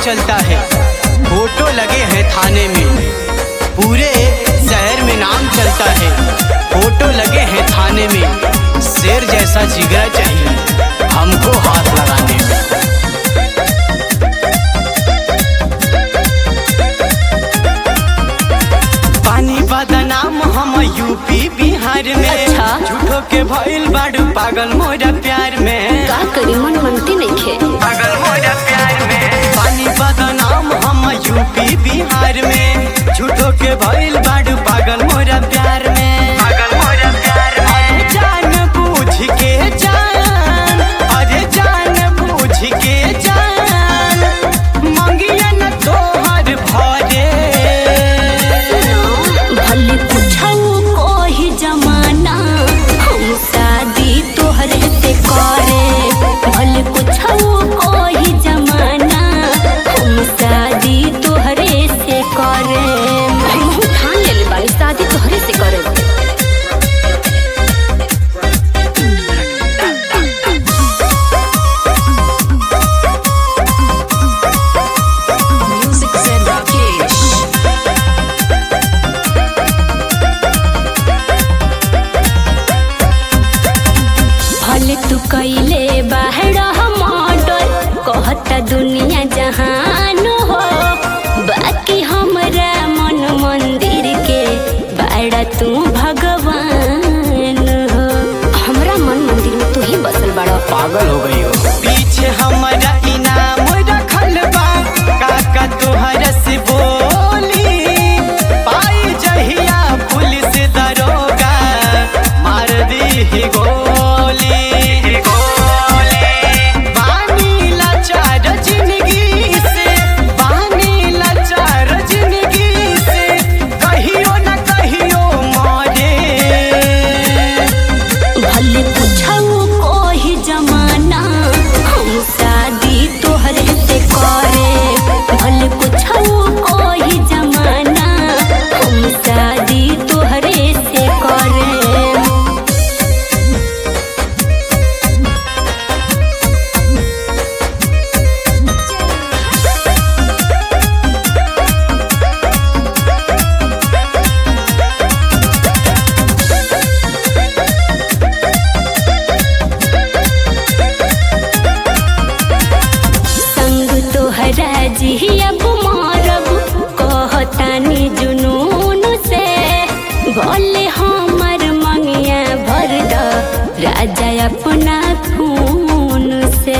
चलता है फोटो लगे हैं थाने में पूरे शहर में नाम चलता है फोटो लगे हैं थाने में शेर जैसा जिगरा चाहिए हमको हाथ लगाने में पानी बदनाम हम यूपी बिहार में अच्छा। झूठो के भइल बाड़ू पागल मोरा प्यार में का करी मन मनती नइखे पागल मोरा प्यार में पानी बदनाम हम यूपी बिहार में झूठो के भइल बाड़ू पागल मोरा प्यार में पागल मोरा प्यार में अरे जान बूझ के जान अरे जान बूझ के जान मंगिया न तोहर भरे भले पूछऊ कोही जमाना हम शादी तोहरे से करे भले पूछऊ कोही जमाना हम शादी तोहरे से करे हम ठान लेले बानी शादी तोहरे से करे Music Zen Rakesh. भले तू कैले बाहर मॉडल कहता दुनिया जहान हो बाकी हमरा मन मंदिर के बाड़ा तू भगवान हो हमरा मन मंदिर में तू ही बसल बड़ा पागल हो गई हो पीछे हमारा इनाम रखल बा काका तोहर से बोली पाई जहिया पुलिस दरोगा मार दी ही गोली बानी लाचार जिंदगी से बानी लाचार जिंदगी से कहियो न कहियो मरे भले पूछऊ कोही जमाना हम शादी तोहरे से करे भले पूछऊ कोही जमाना हम शादी तोहरे से करे संग तोहरा जी अब मारब कहतानी जुनून से बोले हमर मंगिया भर द राजा अपना खून से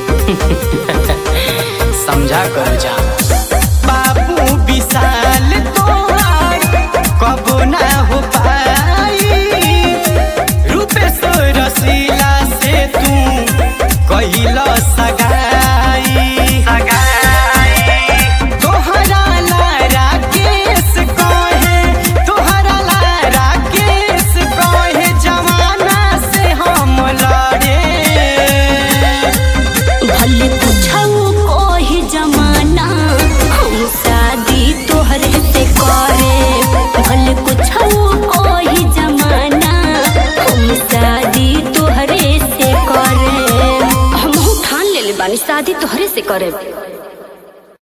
समझा कर जा बाबू विशाल तोहार कबो ना हो पाई रूपेश रसीला से तू कहिला सगाई तोहरा लारा केस कहे तोहरा लारा केस कहे जमाना से हम लड़े भले पूछऊ कोही जमाना हम शादी तोहरे से करे भले पूछऊ कोही जमाना हम शादी तोहरे से करे हम ठान लेले बानी शादी तोहरे से करे